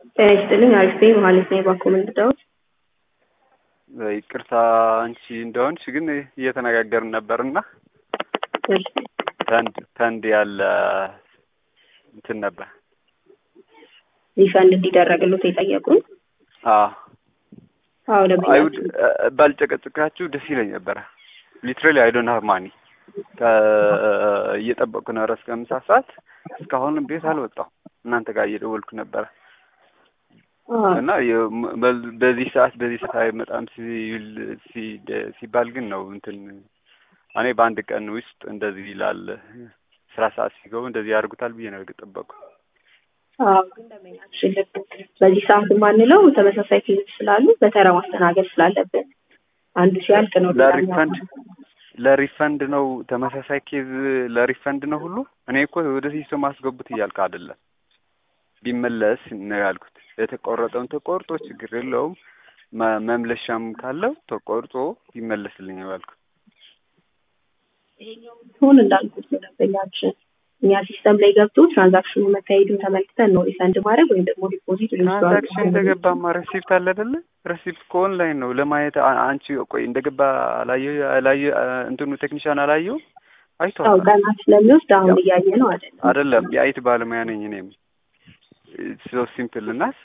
ጤና ይስጥልኝ አሪፍ ነኝ መሀሌት ነኝ ባኮ ምንድነው ይቅርታ አንቺ እንደሆንሽ ግን እየተነጋገርን ነበርና እሺ ፈንድ ፈንድ ያለ እንትን ነበር ሪፈንድ እንዲደረግሉት የጠየቁን አዎ አዎ አይውድ ደንበኛችን ባልጨቀጭቃችሁ ደስ ይለኝ ነበረ ሊትራሊ አይ ዶንት ሃቭ ማኒ እየጠበቅኩ ነው እስከ ምሳ ሰዓት እስካሁን ቤት አልወጣሁ እናንተ ጋር እየደወልኩ ነበረ አዎ እና የ- በ- በዚህ ሰዓት በዚህ ሰዓት አይመጣም ሲል ሲ- ሲባል ግን ነው እንትን እኔ በአንድ ቀን ውስጥ እንደዚህ ይላል ስራ ሰዓት ሲገቡ እንደዚህ ያደርጉታል ብዬ ነው የጠበቅኩ አዎ ግን ደንበኛችን ልክ በዚህ ሰዓት የማንለው ተመሳሳይ ኬዞች ስላሉ በተራ ማስተናገድ ስላለብን አንዱ ሲያልቅ ነው ሌላኛው ለሪፈንድ ለሪፈንድ ነው ተመሳሳይ ኬዝ ለሪፈንድ ነው ሁሉ እኔ እኮ ወደ ሲስተም አስገቡት እያልክ አይደለም ቢመለስ ነው ያልኩት የተቆረጠውን ተቆርጦ ችግር የለውም መ- መምለሻም ካለው ተቆርጦ ቢመለስልኝ ነው ያልኩት ሁን እንዳልኩት ነው ደንበኛችን እኛ ሲስተም ላይ ገብቶ ትራንዛክሽኑ መካሄዱን ተመልክተን ነው ሪፈንድ ማድረግ ወይም ደግሞ ዲፖዚት ትራንዛክሽን እንደገባማ ረሲፕት አለ አይደለ ረሲፕት ከኦንላይን ነው ለማየት አ- አንቺ ቆይ እንደገባ አላየ አላየ እንትኑ ቴክኒሻን አላየው አዎ አይቷል ቀናት ስለሚወስድ አሁን እያየ ነው አይደለም አይደለም የአይት ባለሙያ ነኝ እኔም ሶ ሲምፕል እናስ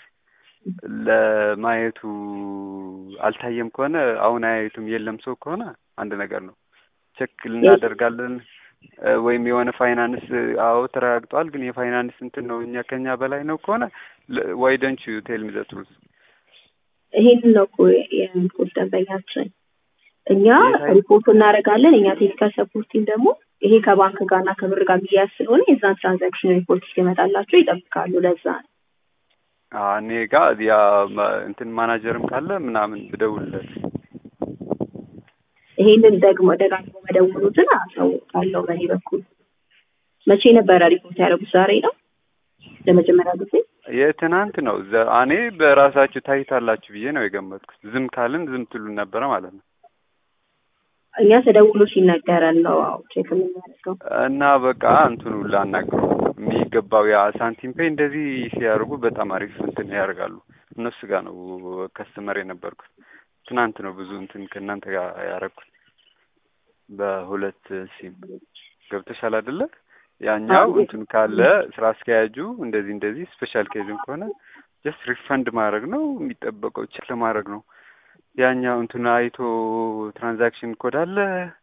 ለማየቱ አልታየም ከሆነ አሁን አያዩትም የለም ሰው ከሆነ አንድ ነገር ነው ቼክ እናደርጋለን እ፣ ወይም የሆነ ፋይናንስ አዎ ተረጋግጧል ግን የፋይናንስ እንትን ነው እኛ ከኛ በላይ ነው ከሆነ ዋይ ደንች ዩ ቴል ሚ ዘ ትሩዝ ይሄንን ነው እኮ የምንቁት ደንበኛችን እኛ የታይ- ሪፖርት እናደርጋለን እኛ ቴክኒካል ሰፖርት ቲም ደግሞ ይሄ ከባንክ ጋር እና ከብር ጋር የሚያያዝ ስለሆነ የዛን ትራንዛክሽን ሪፖርት እስኪመጣላቸው ይጠብቃሉ ለዛ ነው እኔ ጋር ያ ማ- እንትን ማናጀርም ካለ ምናምን ብደውልለት ይሄንን ደግሞ ደጋግሞ መደውሉትን አሳውቃለሁ በእኔ በኩል መቼ ነበረ ሪፖርት ያደረጉት ዛሬ ነው ለመጀመሪያ ጊዜ የትናንት ነው ዘ- እኔ በራሳችሁ ታይታላችሁ ብዬ ነው የገመትኩት ዝም ካልን ዝም ትሉን ነበረ ማለት ነው እኛ ተደውሎ ሲነገረን ነው አዎ ቼክ የምናደርገው እና በቃ እንትኑ ላናግረው የሚገባው ያ ሳንቲም ፔይ እንደዚህ ሲያደርጉ በጣም አሪፍ እንትን ያደርጋሉ እነሱ ጋር ነው ከስተመር የነበርኩት ትናንት ነው ብዙ እንትን ከእናንተ ጋር ያደረግኩት በሁለት ሲም ገብተሻል አይደለ ያኛው አዎ። እንትን ካለ ስራ አስኪያጁ እንደዚህ እንደዚህ ስፔሻል ኬዝም ከሆነ ጀስት ሪፈንድ ማድረግ ነው የሚጠበቀው ቼክ ለማድረግ ነው ያኛው እንትን አይቶ ትራንዛክሽን ኮድ አለ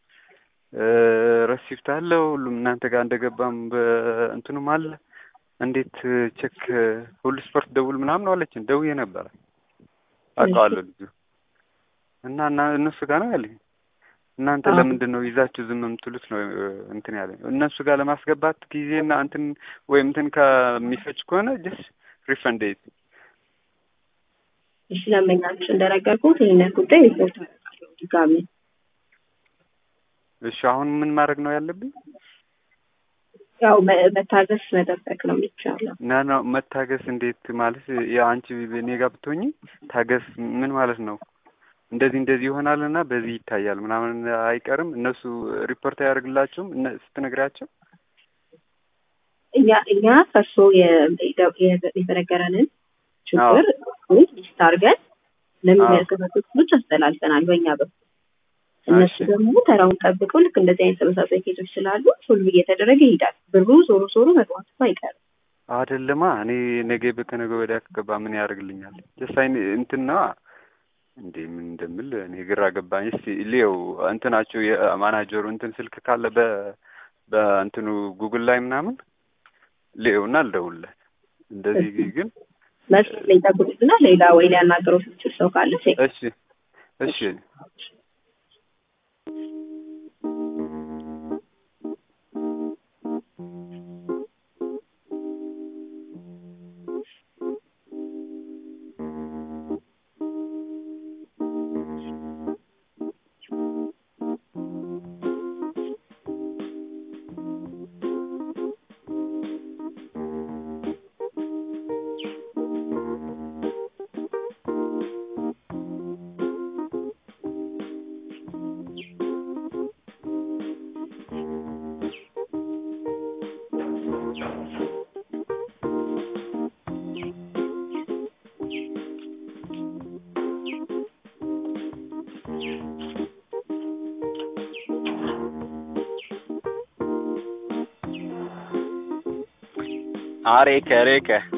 ረሲፕት አለ ሁሉም እናንተ ጋር እንደገባም በእንትኑም አለ እንዴት ቼክ ሁሉ ስፖርት ደውል ምናምን ነው አለችን ደውዬ ነበረ አውቀዋለሁ ልጁ እና እና እነሱ ጋር ነው ያለኝ እናንተ አዎ። ለምንድን ነው ይዛችሁ ዝም የምትሉት ነው እንትን ያለኝ እነሱ ጋር ለማስገባት ጊዜና እንትን ወይም እንትን ከሚፈጅ ከሆነ ጀስት ሪፈንድ እሺ ደንበኛችን እንደነገርኩት ይህንን ጉዳይ ሪፖርት አደርጋለሁ ድጋሚ እሺ አሁን ምን ማድረግ ነው ያለብኝ ያው መ- መታገስ መጠበቅ ነው የሚቻለው ና ነው መታገስ እንዴት ማለት የአንቺ እኔ ጋር ብትሆኚ ታገስ ምን ማለት ነው እንደዚህ እንደዚህ ይሆናል እና በዚህ ይታያል ምናምን አይቀርም እነሱ ሪፖርት አያደርግላቸውም እነ ስትነግሪያቸው እኛ እኛ ከእርሶ የ- የ- የተነገረንን ችግር ሊስት አድርገን ለሚመለከታቸው ክፍሎች አስተላልፈናል በእኛ በኩል እነሱ እሺ። ደግሞ ተራውን ጠብቀው ልክ እንደዚህ አይነት ተመሳሳይ ኬዞች ስላሉ ሶልቭ እየተደረገ ይሄዳል ብሩ ዞሮ ዞሮ መግባቱ አይቀርም አይደለማ እኔ ነገ ከነገ ወዲያ ከገባ ምን ያደርግልኛል ጀስት አይን እንትን ነዋ እንዴ ምን እንደምል እኔ ግራ ገባኝ እስቲ ሊየው እንትናቸው የማናጀሩ እንትን ስልክ ካለ በ በእንትኑ ጉግል ላይ ምናምን ሊየውና ልደውልለት እንደዚህ ግን መልስ ላይ ጠብቁትና ሌላ ወይ ሊያናገረው የሚችል ሰው ካለ ቼክ እሺ እሺ አሬከ ሬከ